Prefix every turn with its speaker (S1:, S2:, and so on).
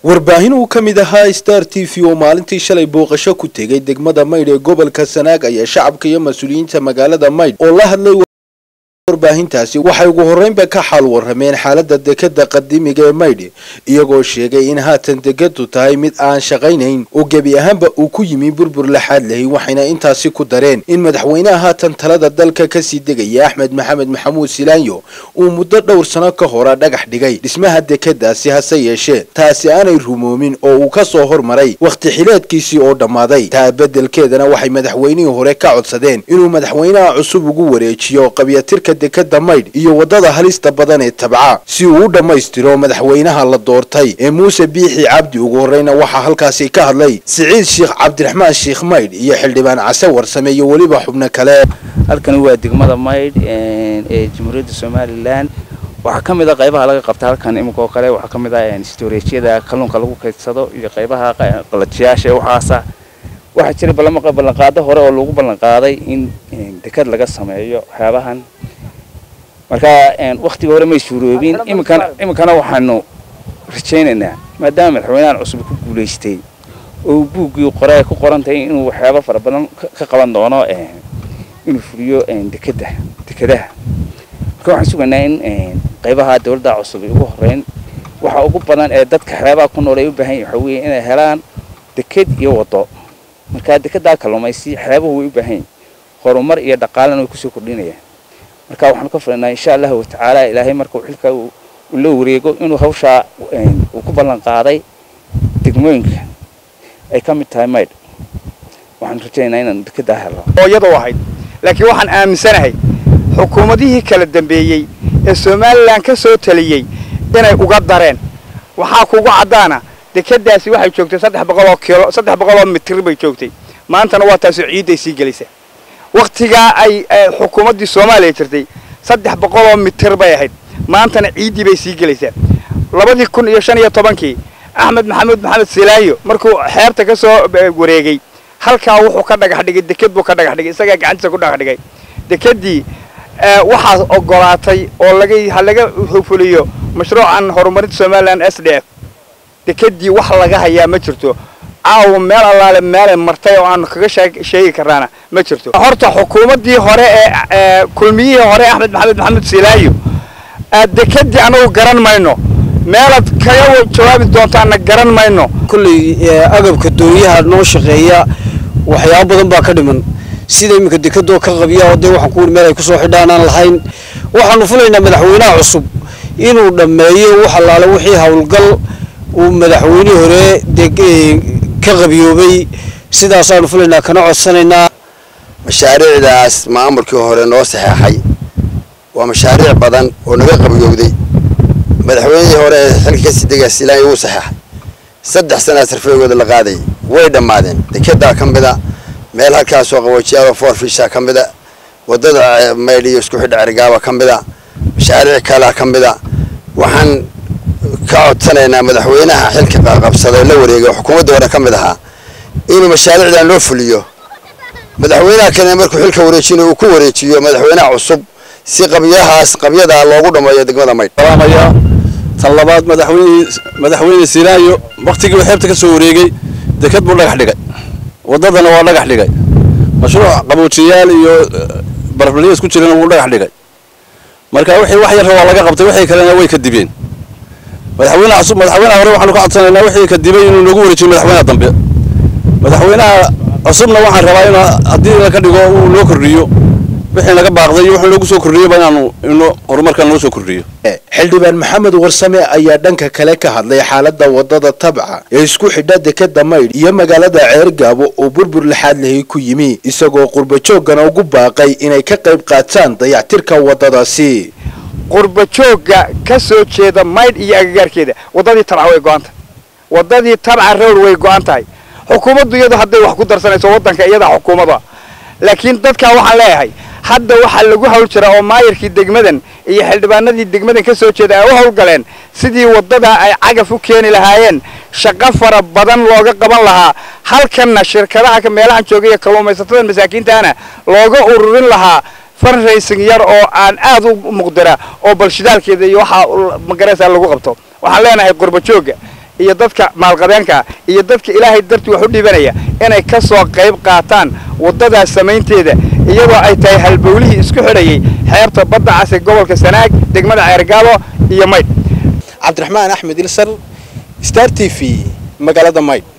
S1: warbaahin uu ka mid ahaa star t v oo maalintii shalay booqasho ku tegay degmada maydh ee gobolka sanaag ayaa shacabka iyo mas-uuliyiinta magaalada maydh oo la hadlay warbaahintaasi waxay ugu horreynba ka xaal warrameen xaaladda dekadda qadiimiga ee maydh iyagoo sheegay in haatan dekadu tahay mid aan shaqaynayn oo gebi ahaanba uu ku yimi burbur laxaad lahay waxayna intaasi ku dareen in madaxweynaha haatan talada dalka kasii degaya axmed maxamed maxamuud silaanyo uu muddo dhowr sano ka hora dhagax dhigay dhismaha dekadaasi hase yeeshee taasi aanay rumoomin oo uu ka soo hormaray wakhti xileedkiisii oo dhammaaday taa beddelkeedana waxay madaxweynihii hore ka codsadeen inuu madaxweynaha cusub ugu wareejiyo qabyatirka dekada maydh iyo waddada halista badan ee tabca si uu u dhammaystiro madaxweynaha la doortay ee muuse biixi cabdi ugu horreyna waxaa halkaasi ka hadlay siciid sheekh cabdiraxmaan sheekh maydh iyo xildhibaan case warsame iyo weliba xubno kale
S2: halkani waa degmada maydh ee jamhuuriyadda somalilan waxaa ka mid a qaybaha laga qabta halkan iminka oo kale waxaa ka mid ah storejyada kalluunka lagu kaydsado iyo qaybaha qalajiyaasha ee waxaasa waxaa jira ballanqaado hore oo lagu ballanqaaday in dekad laga sameeyo waxyaabahan marka waktiga hore may suuroobin iminkana iminkana waxaanu rajaynaynaa maadaama madaxweynahan cusub ku guulaystay oo buuggii qore ay ku qoran tahay inuu waxyaaba fara badan ka qaban doono inuu fuliyo dekada dekadaha marka waxaan sugaynaa in qaybaha dawladda cusub ay ugu horeyn waxa ugu badan ee dadka xeebaha ku nool ay u baahan yahin waxa weeye inay helaan deked iyo waddo marka dekedaa kalluumaysi xeebuhu way u baahan yihin horumar iyo dhaqaalena way kusoo kordhinayaan marka waxaanu ka filanaa insha allahu watacaala ilaahay marka uu xilka uu la wareego inuu hawshaa uu ku ballan qaaday degmooyinka ay ka mid tahay maydh waxaanu rajaynaynaa inaan dekedaa helno
S3: iyadoo ahayd laakiin waxaan aaminsanahay xukuumadihii kala dambeeyey ee somalilan ka soo taliyey inay uga dareen waxaa kugu caddaana dekadaasi waxay joogtay saddex boqoloo kilo saddex boqoloo mitir bay joogtay maantana waa taasoo ciidday sii gelaysaa wakhtigaa ay xukuumaddii soomaaliya jirtay saddex boqoloo mitir bay ahayd maantana ciiddii bay sii gelaysaa labadii kun iyo shan iyo tobankii axmed maxamuud maxamed silaayo markuu xeerta ka soo wareegay halkaa wuxuu ka dhagax dhigay deked buu ka dhagax dhigay isagaa gacantiisa ku dhagax dhigay dekeddii waxaa ogolaatay oo laga ha laga fuliyo mashruucan horumarinta somalilan s d f dekeddii wax laga hayaa ma jirto caawa meel allaale meelay martay oo aanu kaga sheegi karnaana ma jirto horta xukuumaddii hore ee kulmiyihii hore axmed maxamed maxamuud silaayo dekeddii anagu garan mayno meelaad kaga jawaabi doontaana garan mayno
S4: kolley agabka doonyaha noo shaqeeya waxyaabo badan baa ka dhiman sida iminka dekadoo ka qabiya oo dee waxaan ku wuri meel ay kusoo xidhaan aan lahayn waxaanu filaynaa madaxweynaha cusub inuu dhammeeyo wax allaale wixii howlgal uu madaxweynihii hore ka qabiyoobay sidaasaanu filaynaa kana codsanaynaa
S5: mashaariicdaas maamulkii hore noo saxeexay waa mashaariic badan oo naga qabiyowday madaxweynihii hore ee xilka kasii degaya silaanya wuu saxeexay saddex sanaa sarfeegooda la qaadayay way dhammaadeen dekedaa ka mida meel halkaasoo qaboojiyaado foorfisha ka mida waddada maydh iyo isku xidha cergaaba ka mida mashaariic kalea ka mida waxaan ka codsanaynaa madaxweynaha xilka qabsaday la wareegay oo xukuumadda hore ka mid ahaa inuu mashaariicdan loo fuliyo madaxweynaha kale markuu xilka wareejinayo uu ku wareejiyo madaxweynaha cusub si qabyahaas qabyadaa loogu dhammeeyo degmada maydh
S6: tan labaad madaxweyne madaxweyne silaayo waktigii uu xeebta ka soo wareegay deked buu dhagax dhigay waddadana waa dhagax dhigay mashruuc qaboojiyaal iyo barbalyo isku jirana wuu dhagax dhigay marka wixii wax yarra waa laga qabtay wixii kalena way ka dibeen madaxweynaha cusub madaxweynaha hore waxaanu ka codsanaynaa wixii ka dibay inuu nagu wareejiyo madaxweynaha dambe madaxweynaha cusubna waxaan rabaa in haddii laga dhigo uu noo kordhiyo wixii naga baaqday iyo wuxuu noogu soo kordhiyoba inaanu ino horumarkan noo soo kordhiyo
S1: xildhibaan maxamed warsame ayaa dhanka kale ka hadlay xaaladda waddada tabca ee isku xidha dekada maydh iyo magaalada ceergaabo oo burbur laxaad lahay ku yimi isagoo qurbajoogana ugu baaqay inay ka qayb qaataan dayactirka waddadaasi
S3: qurbajoogga ka soo jeeda maydh iyo agagaarkeeda waddadii tabca way go-an tahay waddadii tabca rowr way go-an tahay xukuumaddu iyadu hadday wax ku darsanayso waddanka iyadaa xukuumada laakiin dadkaa waxaan leeyahay hadda waxaa lagu hawl jiraa oo maayarkii degmadan iyo xildhibaanadii degmadan ka soo jeeda ay u hawlgaleen sidii waddadaa ay cagaf u keeni lahaayeen shaqo fara badan looga qaban lahaa halkanna shirkadaha meelahan jooga iyo kalluumaysatada masaakiintaana looga ururin lahaa fundraising yar oo aan aad u muqdira oo balshidaalkeeda iyo waxaa magaraysaa lagu qabto waxaan leenahay qurbajooga iyo dadka maalqabeenka iyo dadka ilaahay dartii wax u dhibanaya inay ka soo qayb qaataan waddadaas samaynteeda iyadoo ay tahay halbowlihii isku xidhayay xeebta badda cas ee gobolka sanaag degmada ceergaabo iyo maydh
S1: cabdiraxmaan axmed ilsar star t v magaalada maydh